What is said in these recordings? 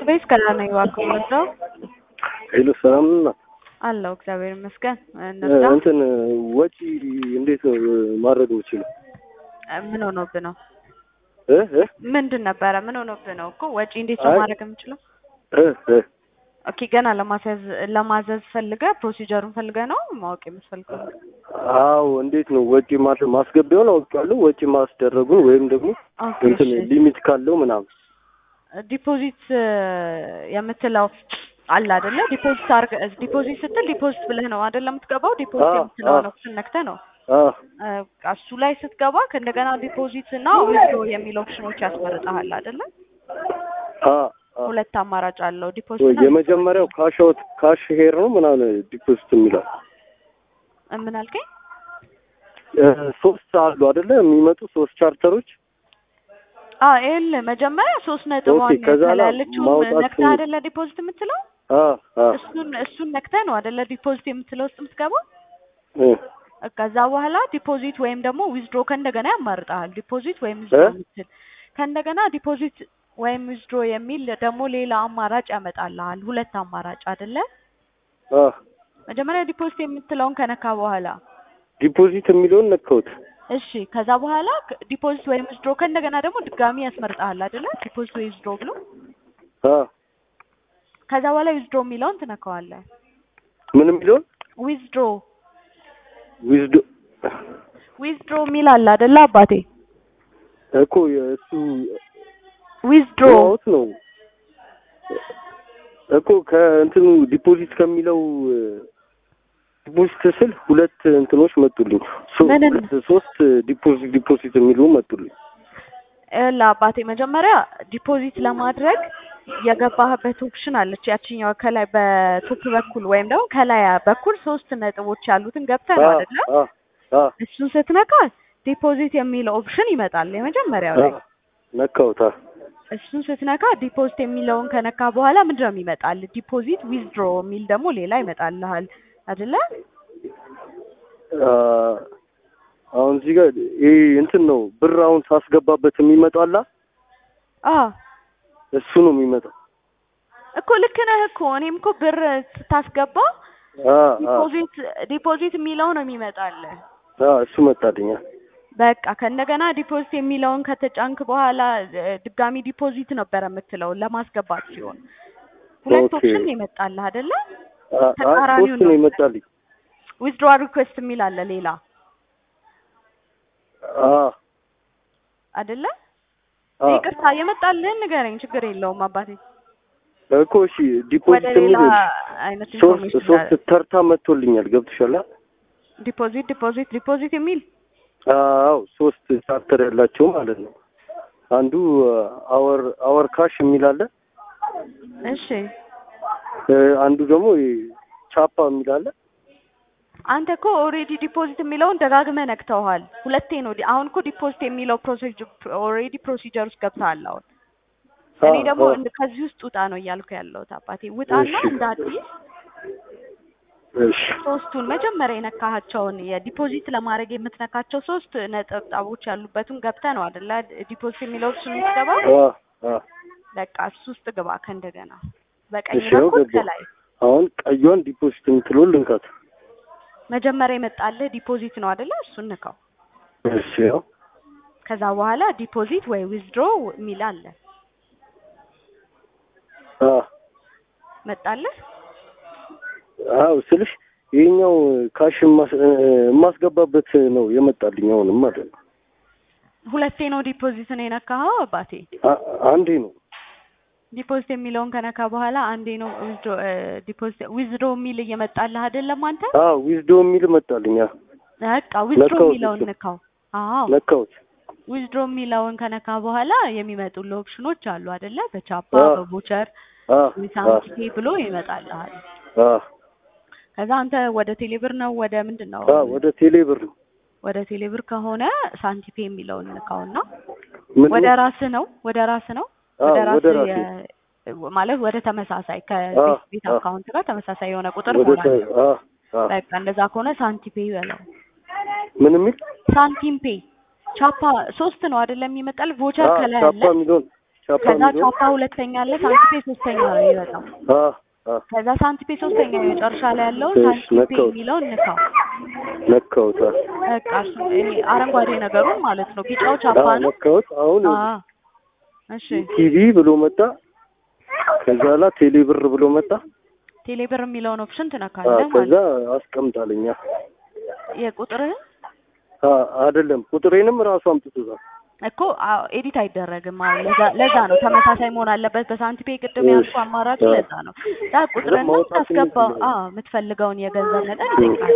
ቤት ከዳነ እባክህ ወጣው ሄሎ ሰላም ነው አለው እግዚአብሔር ይመስገን። እነዛ እንትን ወጪ እንዴት ነው ማድረግ የምችለው? ምን ሆኖብህ ነው? እ እ ምንድን ነበረ? ምን ሆኖብህ ነው እኮ ወጪ እንዴት ነው አይ- ማድረግ የምችለው? እ እ ኦኬ ገና ለማስያዝ ለማዘዝ ፈልገህ ፕሮሲጀሩን ፈልገህ ነው ማወቅ የምትፈልገው? አዎ እንዴት ነው ወጪ ማድረግ ማስገቢያውን አውቄዋለሁ። ወጪ ማስደረጉን ወይም ደግሞ ኦኬ እንትን እሺ። ሊሚት ካለው ምናምን ዲፖዚት የምትለው አለ አይደለ? ዲፖዚት አርገ ዲፖዚት ስትል ዲፖዚት ብለህ ነው አይደለ የምትገባው? ዲፖዚት አዎ፣ የምትለው አዎ። ነው ስነክተህ ነው አ እ፣ እሱ ላይ ስትገባ ከእንደገና ዲፖዚት እና ዊዝድሮ የሚል ኦፕሽኖች ያስመርጠሃል አይደለ? አ አ ሁለት አማራጭ አለው ዲፖዚት ወይ እና የመጀመሪያው ካሽ አውት ካሽ ሄር ነው ምናምን ዲፖዚት የሚለው እ፣ ምን አልከኝ? እ፣ ሶስት አሉ አይደለ የሚመጡ ሶስት ቻርተሮች አ ኤል መጀመሪያ ሶስት ነጥብ ኦኬ፣ ከዛ ከላይ ላይ ያለችውን ማውጣት ነክተህ አይደለ ዲፖዚት የምትለው አ አ እሱን እሱን ነክተህ ነው አይደለ ዲፖዚት የምትለው ውስጥ የምትገባው እ ከዛ በኋላ ዲፖዚት ወይም ደግሞ ዊዝድሮ ከእንደገና ያማርጣል። ዲፖዚት ወይም ዊዝድሮ እ? የምትል ከእንደገና ዲፖዚት ወይም ዊዝድሮ የሚል ደግሞ ሌላ አማራጭ ያመጣልሃል። ሁለት አማራጭ አይደለ? አ መጀመሪያ ዲፖዚት የምትለውን ከነካ በኋላ ዲፖዚት የሚለውን ነካሁት። እሺ፣ ከዛ በኋላ ክ- ዲፖዚት ወይም ዊዝድሮ ከእንደገና ደግሞ ድጋሚ ያስመርጣል አይደለ? ዲፖዚት ወይ ዊዝድሮ ብሎ አ ከዛ በኋላ ዊዝድሮ የሚለውን ትነካዋለህ። ምን የሚለውን ዊዝድሮ ዊዝዶ ዊዝድሮ የሚል አለ አይደለ አባቴ? እኮ የእሱ ዊዝድሮ ድሮውት ነው እኮ ከእንትኑ ዲፖዚት ከሚለው ዲፖዚት ስል ሁለት እንትኖች መጡልኝ። ሶ- ምን? ሁለት ሶስት ዲፖዚት ዲፖዚት የሚሉ መጡልኝ። ላ አባቴ መጀመሪያ ዲፖዚት ለማድረግ የገባህበት ኦፕሽን አለች። ያችኛው ከላይ በቶፕ በኩል ወይም ደግሞ ከላይ በኩል ሶስት ነጥቦች ያሉትን ገብተህ ነው አ አይደለ? አ አ እሱን ስትነካ ዲፖዚት የሚለው ኦፕሽን ይመጣል የመጀመሪያው አ ላይ። ነካሁት። አ እሱን ስትነካ ዲፖዚት የሚለውን ከነካ በኋላ ምንድን ነው የሚመጣል? ዲፖዚት ዊዝድሮ የሚል ደግሞ ሌላ ይመጣልሃል አይደለ? አ አሁን እዚህ ጋር ይሄ እንትን ነው ብር አሁን ሳስገባበት የሚመጣው አላ አ እሱ ነው የሚመጣው። እኮ ልክ ነህ እኮ እኔም እኮ ብር ስታስገባ አ አ ዲፖዚት ዲፖዚት የሚለው ነው የሚመጣልህ። አ እሱ መጣልኛ። በቃ ከእንደገና ዲፖዚት የሚለውን ከተጫንክ በኋላ እ፣ ድጋሚ ዲፖዚት ነበረ የምትለው ለማስገባት ሲሆን ሁለት ኦኬ። ኦፕሽን ነው የመጣልህ አይደለ? አ አ ተቃራኒው ሶስት ነው ነው። ይመጣልኝ። ዊዝድሮዋል ሪኩዌስት የሚል አለ ሌላ አ አይደለ? አ ይቅርታ የመጣልህን ንገረኝ፣ ችግር የለውም አባቴ። እኮ እሺ ወደ ዲፖዚት ሌላ የሚል አይነት ሶስት ኢንፎርሜሽን ሶስት ተርታ መጥቶልኛል። ገብቶሻል? አ? ዲፖዚት ዲፖዚት ዲፖዚት የሚል አዎ ሶስት ቻርተር ያላቸው ማለት ነው። አንዱ አወር አወር ካሽ የሚል አለ። እሺ እ፣ አንዱ ደግሞ ይሄ ቻፓ የሚል አለ። አንተ እኮ ኦልሬዲ ዲፖዚት የሚለውን ደጋግመህ ነክተውሃል። ሁለቴ ነው። ዲ- አሁን እኮ ዲፖዚት የሚለው ፕሮሲጀር ኦልሬዲ ፕሮሲጀር ውስጥ ገብተሃል። አሁን እኔ አ፣ ደግሞ አ፣ እንድ- ከዚህ ውስጥ ውጣ ነው እያልኩ ያለሁት አባቴ። ውጣና እሺ። እንደ አዲስ እሺ ሶስቱን መጀመሪያ የነካሃቸውን የዲፖዚት ለማድረግ የምትነካቸው ሶስት ነጠብጣቦች ያሉበትን ገብተህ ነው አይደለ? ዲፖዚት የሚለው እሱ የምትገባ አ፣ አ። በቃ እሱ ውስጥ ግባ ከእንደገና በቀኝ እሺ፣ ያው በኩል ገባሁ። ከላይ አሁን ቀዩን ዲፖዚት የምትለውን ልንካት። መጀመሪያ የመጣልህ ዲፖዚት ነው አይደለ? እሱን ንካው። እሺ ያው ከዛ በኋላ ዲፖዚት ወይ ዊዝድሮ የሚል አለ አ መጣልህ። አው ስልሽ ይሄኛው ካሽ የማስ- እ፣ የማስገባበት ነው የመጣልኝ አሁንም ማለት ነው። ሁለቴ ነው ዲፖዚት ነው የነካኸው አባቴ። አ- አንዴ ነው ዲፖዚት የሚለውን ከነካ በኋላ አንዴ ነው ዊዝድሮ ዲፖዚት ዊዝድሮ የሚል እየመጣልህ አይደለም አንተ? አ ዊዝዶ የሚል መጣልኝ። አ በቃ ዊዝድሮ ነካሁት የሚለውን እሱን። ንካው። አዎ ነካሁት። ዊዝድሮ የሚለውን ከነካ በኋላ የሚመጡልህ ኦፕሽኖች አሉ አይደለ? በቻፓ አዎ። በቮቸር አ ሳንቲፔ ብሎ ይመጣልሃል። አ ከዛ አንተ ወደ ቴሌብር ነው ወደ ምንድን ነው? አ ወደ ቴሌ ብር ነው ወደ ቴሌብር ከሆነ ሳንቲፔ የሚለውን ንካውና ምን ወደ ራስህ ነው ወደ ራስህ ነው አ ወደ ወደ ራስህ ራሴ የ- ማለት ወደ ተመሳሳይ አ ከቤት ቤት አ አካውንት ጋር ተመሳሳይ የሆነ ቁጥር ወደ መሆን ተ- አለበት። አ አ በቃ እንደዛ ከሆነ ሳንቲፔ በለው። ምን የሚል ሳንቲም ፔ ቻፓ ሶስት ነው አይደለም የሚመጣል ቮቸር አ ከላይ ቻፓ አለ የሚለውን ቻፓ ከዛ የሚለው ቻፓ ሁለተኛ አለ፣ ሳንቲፔ ሶስተኛ ነው የሚመጣው። አ አ ከዛ ሳንቲፔ ሶስተኛ የመጨረሻ ላይ ያለውን እሺ፣ ሳንቲፔ ነካሁት። የሚለውን ንካው። ነካሁት። አ በቃ እሱ ይሄ አረንጓዴ ነገሩን ማለት ነው። ቢጫው ቻፓ አ ነው። ነካሁት። አሁን አ እሺ ቲቪ ብሎ መጣ። ከዛ ላ ቴሌ ብር ብሎ መጣ። ቴሌብር የሚለውን ኦፕሽን አ ትነካለህ ከዛ ማለት አስቀምጣለኛ የቁጥርህን አ አይደለም ቁጥሬንም ራሱ አምጥቶታል። እኮ አዎ፣ ኤዲት አይደረግም። አዎ ለዛ ለዛ ነው ተመሳሳይ መሆን አለበት። በሳንቲፔ ቅድም እሺ። ያልኩህ አማራጭ አዎ። ለዛ ነው። ዳ ቁጥርህን ነው ማውጣት ታስገባው። የምፈልገው። አዎ የምትፈልገውን የገንዘብ መጠን ይጠይቃል።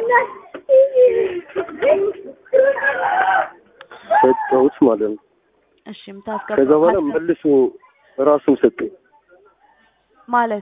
ሰጠሁት ማለት ነው። እሺ ከዛ የምታስገባው በኋላ ካስገባ- መልሶ ራሱን ሰጠኝ። ማለት